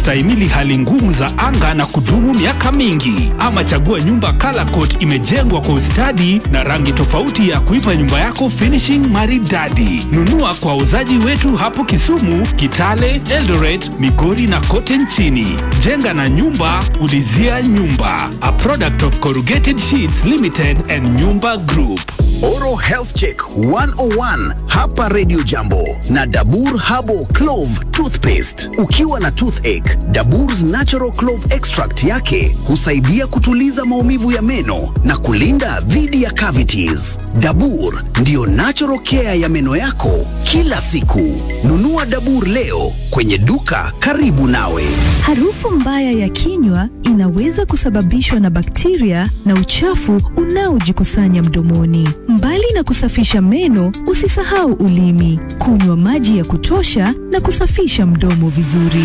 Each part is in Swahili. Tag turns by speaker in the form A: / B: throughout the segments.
A: kustahimili hali ngumu za anga na kudumu miaka mingi. Ama chagua nyumba Color Coat imejengwa kwa ustadi na rangi tofauti ya kuipa nyumba yako finishing maridadi. Nunua kwa wauzaji wetu hapo Kisumu, Kitale, Eldoret, Migori na kote nchini. Jenga na nyumba, ulizia nyumba. A product of Corrugated Sheets Limited and Nyumba Group.
B: Oral Health Check 101 hapa Radio Jambo na Dabur Habo Clove Toothpaste. Ukiwa na toothache, Dabur's Natural Clove Extract yake husaidia kutuliza maumivu ya meno na kulinda dhidi ya cavities. Dabur ndiyo natural care ya meno yako kila siku. Nunua Dabur leo kwenye duka karibu nawe.
C: Harufu mbaya ya kinywa inaweza kusababishwa na bakteria na uchafu unaojikusanya mdomoni. Mbali na kusafisha meno, usisahau ulimi, kunywa maji ya kutosha na kusafisha mdomo vizuri.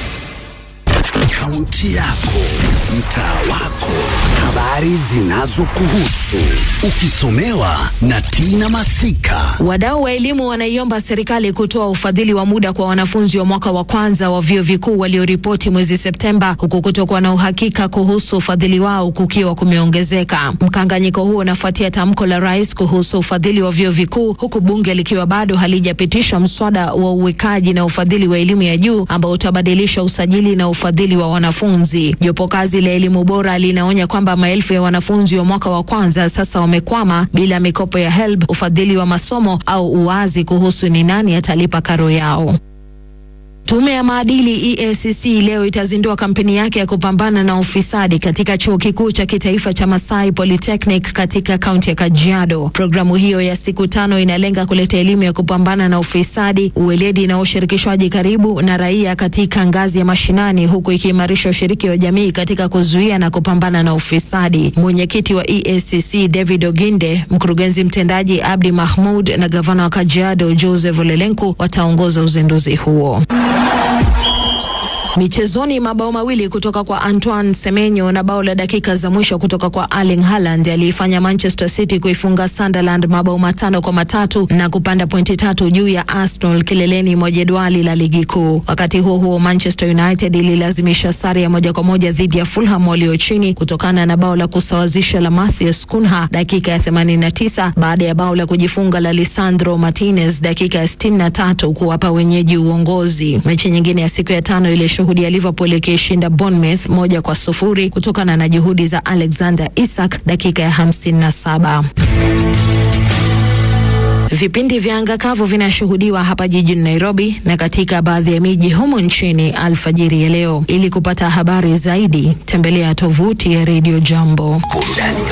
B: Kaunti yako, mtaa wako, habari zinazokuhusu, ukisomewa na Tina Masika.
D: Wadau wa elimu wanaiomba serikali kutoa ufadhili wa muda kwa wanafunzi wa mwaka wa kwanza wa vyuo vikuu walioripoti mwezi Septemba, huku kutokuwa na uhakika kuhusu ufadhili wao kukiwa kumeongezeka. Mkanganyiko huo unafuatia tamko la rais kuhusu ufadhili wa vyuo vikuu, huku bunge likiwa bado halijapitisha mswada wa uwekaji na ufadhili wa elimu ya juu ambao utabadilisha usajili na ufadhili wa wanafunzi. Jopo kazi la elimu bora linaonya kwamba maelfu ya wanafunzi wa mwaka wa kwanza sasa wamekwama bila mikopo ya HELB, ufadhili wa masomo au uwazi kuhusu ni nani atalipa karo yao. Tume ya maadili EACC leo itazindua kampeni yake ya kupambana na ufisadi katika chuo kikuu cha kitaifa cha Masai Polytechnic katika kaunti ya Kajiado. Programu hiyo ya siku tano inalenga kuleta elimu ya kupambana na ufisadi, uweledi na ushirikishwaji karibu na raia katika ngazi ya mashinani, huku ikiimarisha ushiriki wa jamii katika kuzuia na kupambana na ufisadi. Mwenyekiti wa EACC David Oginde, mkurugenzi mtendaji Abdi Mahmud na gavana wa Kajiado Joseph Olelenku wataongoza uzinduzi huo. Michezoni, mabao mawili kutoka kwa Antoine Semenyo na bao la dakika za mwisho kutoka kwa Erling Haaland aliifanya Manchester City kuifunga Sunderland mabao matano kwa matatu na kupanda pointi tatu juu ya Arsenal kileleni mwa jedwali la ligi kuu. Wakati huo huo, Manchester United ililazimisha sare ya moja kwa moja dhidi ya Fulham walio chini kutokana na bao la kusawazisha la Matheus Cunha dakika ya 89 baada ya bao la kujifunga la Lisandro Martinez dakika ya 63 kuwapa wenyeji uongozi. Mechi nyingine ya siku ya tano ile shuhudia Liverpool ikishinda Bournemouth moja kwa sufuri kutokana na juhudi za Alexander Isak dakika ya 57. Vipindi vya anga kavu vinashuhudiwa hapa jijini Nairobi na katika baadhi ya miji humo nchini alfajiri ya leo. Ili kupata habari zaidi, tembelea tovuti ya Radio Jambo.
B: Burudani